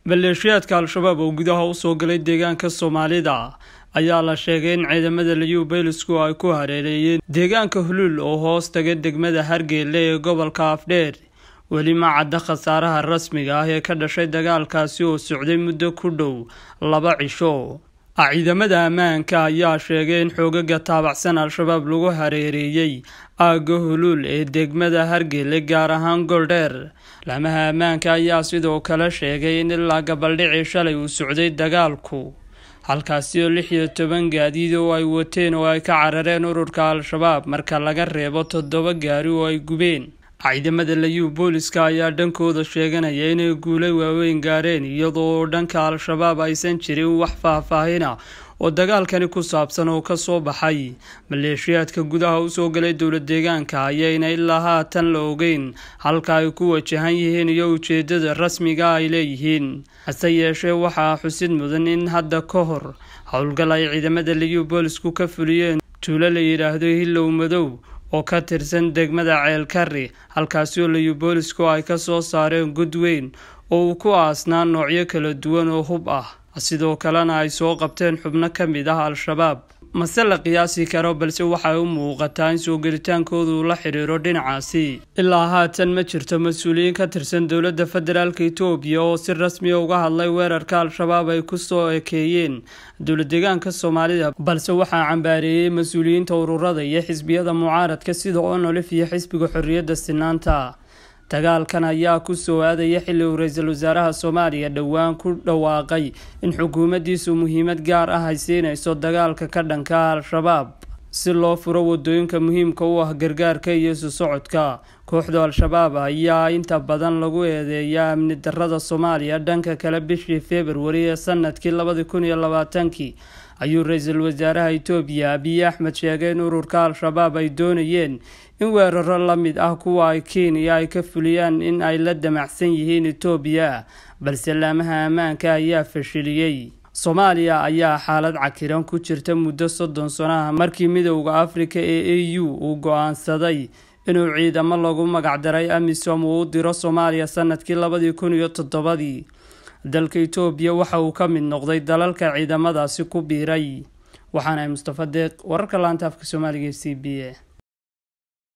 maleeshiyaadka al-shabaab oo gudaha usoo galay deegaanka soomaalida ayaa la sheegay in ciidamada liyu baylisku ay ku hareereeyeen deegaanka huluul oo hoos taga degmada hargeyle ee gobolka afdheer weli ma cadda khasaaraha rasmiga ah ee ka dhashay dagaalkaasi oo socday muddo ku dhow laba cisho ciidamada ammaanka ayaa sheegay in xoogaga taabacsan al-shabaab lagu hareereeyey aagga huluul ee degmada hargele gaar ahaan goldheer laamaha ammaanka ayaa sidoo kale sheegay in ilaa gabaldhicii shalay uu socday dagaalku halkaasi oo lix iyo toban gaadiid oo ay wateen oo ay ka carareen ururka al-shabaab marka laga reebo toddoba gaari oo ay gubeen ciidamada layu booliska ayaa dhankooda sheeganaya inay guulay waaweyn gaareen iyadoo dhanka al-shabaab aysan jirin wax faahfaahina oo dagaalkani ku saabsan oo kasoo baxay maleeshiyaadka gudaha usoo galay dowla deegaanka ayayna ilaa haatan la ogeyn halka ay ku wajahan yihiin iyo ujeedada rasmiga ay leeyihiin hase yeeshee waxaa xusid mudan in hadda ka hor howlgal ay ciidamada liyu boolisku ka fuliyeen tuulo la yidhaahdo hilow madow oo ka tirsan degmada ceelkari halkaasi oo liyu boolisku ay ka soo saareen god weyn oo uu ku aasnaa noocyo kala duwan oo hub ah sidoo kalena ay soo qabteen xubno ka mid ah al-shabaab mase la qiyaasi karo balse waxay u muuqataa in soo gelitaankoodu la xidhiiro dhinacaasi ilaa haatan ma jirto mas-uuliyiin ka tirsan dowladda federaalk etoobiya oo si rasmiya uga hadlay weerarka al-shabaab ay kusoo ekeeyeen dowla deegaanka soomaalida balse waxaa cambaareeyey mas-uuliyiinta ururada iyo xisbiyada mucaaradka sida onolif iyo xisbiga xorriyadda sinaanta dagaalkan ayaa kusoo aadaya xilli uu ra-iisul wasaaraha soomaaliya dhowaan ku dhawaaqay in xukuumaddiisu muhiimad gaar ah ay siinayso dagaalka ka dhanka al-shabaab si loo furo wadooyinka muhiimka u ah gargaarka iyo isu socodka kooxda al-shabaab ayaa inta badan lagu eedeeyaa amni darada soomaaliya dhanka kale bishii februari ee sanadkii labadi kun iyo labaatankii ayuu ra-iisul wasaaraha etoobiya abiy axmed sheegay in ururka al-shabaab ay doonayeen in weeraro la mid ah kuwa ay kenya ay ka fuliyaan in ay la damacsan yihiin etoobiya balse laamaha ammaanka ayaa fashiliyey soomaaliya ayaa xaalad cakiran ku jirta muddo soddon sano ah markii midowda afrika ee a u uu go-aansaday inuu ciidamo lagu magacdaray amisom uu u diro soomaaliya sanadkii labadii kun iyo toddobadii dalka etoobiya waxa uu ka mid noqday dalalka ciidamadaasi ku biiray waxaana mustafa deeq wararka laanta afka soomaaliga e c b a